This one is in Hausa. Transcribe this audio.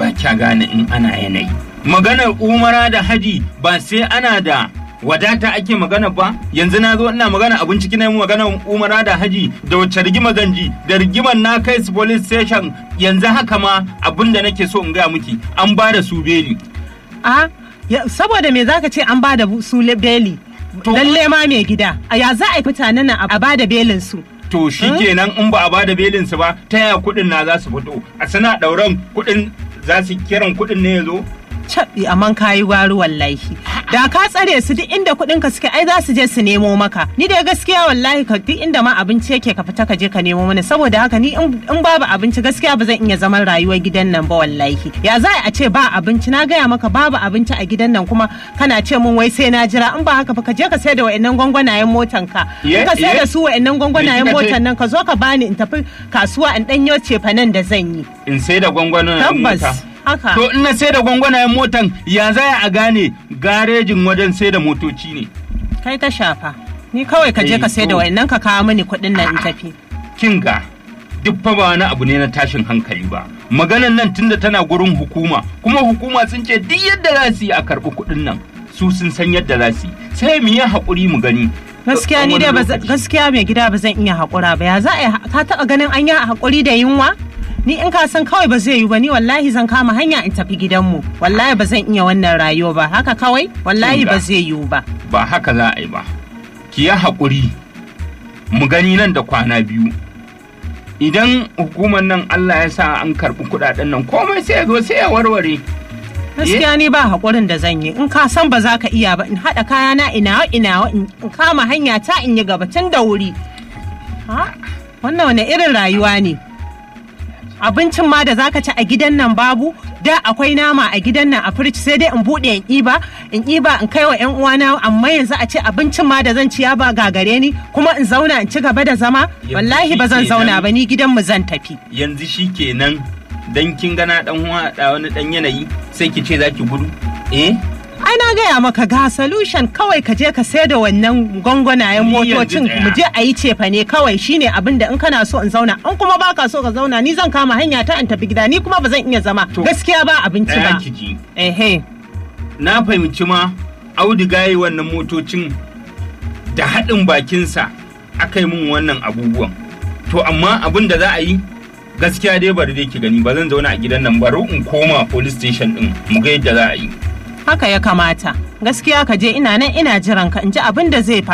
ba kya gane in ana yanayi maganar umara da haji ba sai ana da wadata ake magana ba yanzu na zo ina magana abin ciki na magana umara da haji da wacce rigima zan ji da rigimar na kai su police station yanzu haka ma abin da nake so in gaya miki an ba da su beli a saboda me zaka ce an ba da su beli lalle ma mai gida a ya za a yi mutanen nan a ba da belin su to shi kenan in ba a ba da belin su ba ta yaya kuɗin na za su fito a sana ɗauran kuɗin za su kiran kuɗin ne ya zo caɓi amman kayi gwari wallahi da ka tsare su duk inda kuɗin ka suke ai za su je su nemo maka ni da gaskiya wallahi ka duk inda ma abinci yake ka fita ka je ka nemo mana saboda haka ni in babu abinci gaskiya ba zan iya zaman rayuwar gidan nan ba wallahi ya za a ce ba abinci na gaya maka babu abinci a gidan nan kuma kana ce mun wai sai na jira in ba haka ba ka je ka sai da wa'annan gwangwanayen motan ka in ka sai da su wa'annan gwangwanayen motan nan ka zo ka bani in tafi kasuwa in danyo cefanen da zan yi in sai da gwangwanayen mota tabbas haka To in na sai da gwangwanayen motan ya za a gane garejin wajen sai da motoci ne. kai ta shafa ni kawai ka je ka sai da wa'annan ka kawo mini kuɗin nan in tafi Kin ga duk fa ba wani abu ne na tashin hankali ba. Maganan nan tunda tana gurin hukuma kuma hukuma sun ce duk yadda za su yi a karɓi kuɗin nan su sun san yadda za su yi sai mu yi haƙuri mu gani. gaskiya ni dai ba zan- gaskiya mai gida ba zan iya haƙura ba ya za a yi ka taɓa ganin an yi haƙuri da yunwa ni in ka san kawai ba zai yi ba ni wallahi zan kama hanya in tafi gidanmu wallahi ba zan iya wannan rayuwa ba haka kawai wallahi ba Kinga. zai yiwu ba Ba haka za a yi ba. Ki yi haƙuri mu gani nan da kwana biyu. Idan hukumar nan Allah ya sa an karɓi kuɗaɗen nan komai sai ya zo sai ya warware. gaskiya ni ba haƙurin da zan yi in ka san ba za ka iya ba in haɗa kayana ina ina in kama hanya ta in yi gaba tun da wuri Ha? wannan wani irin rayuwa ne abincin ma da zaka ci a gidan nan babu da akwai nama a gidan nan a firij sai dai in bude in iba in iba in kai wa yan uwana amma yanzu a ce abincin ma da zan ci ya ba gagare ni kuma in zauna in ci gaba da zama Yanzu wallahi ba zan shi zauna kenan. ba ni gidan mu zan tafi yanzu shi kenan dan kin gana dan da wani dan yanayi sai ki ce zaki gudu eh ai na gaya maka ga solution kawai ka je ka sai da wannan gwangwanayen Ni yanzu motocin tsaya. mu je a yi cefa ne kawai shine abin da in kana so in zauna in kuma baka so ka zauna ni zan kama hanya ta in tafi gida ni kuma ba zan iya zama To, gaskiya ba abinci ɗaya ba ki ji ehe na fahimci ma auduga yi wannan motocin da haɗin bakinsa aka yi min wannan abubuwan to amma abin da za a yi gaskiya dai bari dai ki gani ba zan zauna a gidan nan bari in koma police station din mu ga yadda za a yi haka ya kamata gaskiya ka je ina nan ina jiran ka in ji abin da zai faru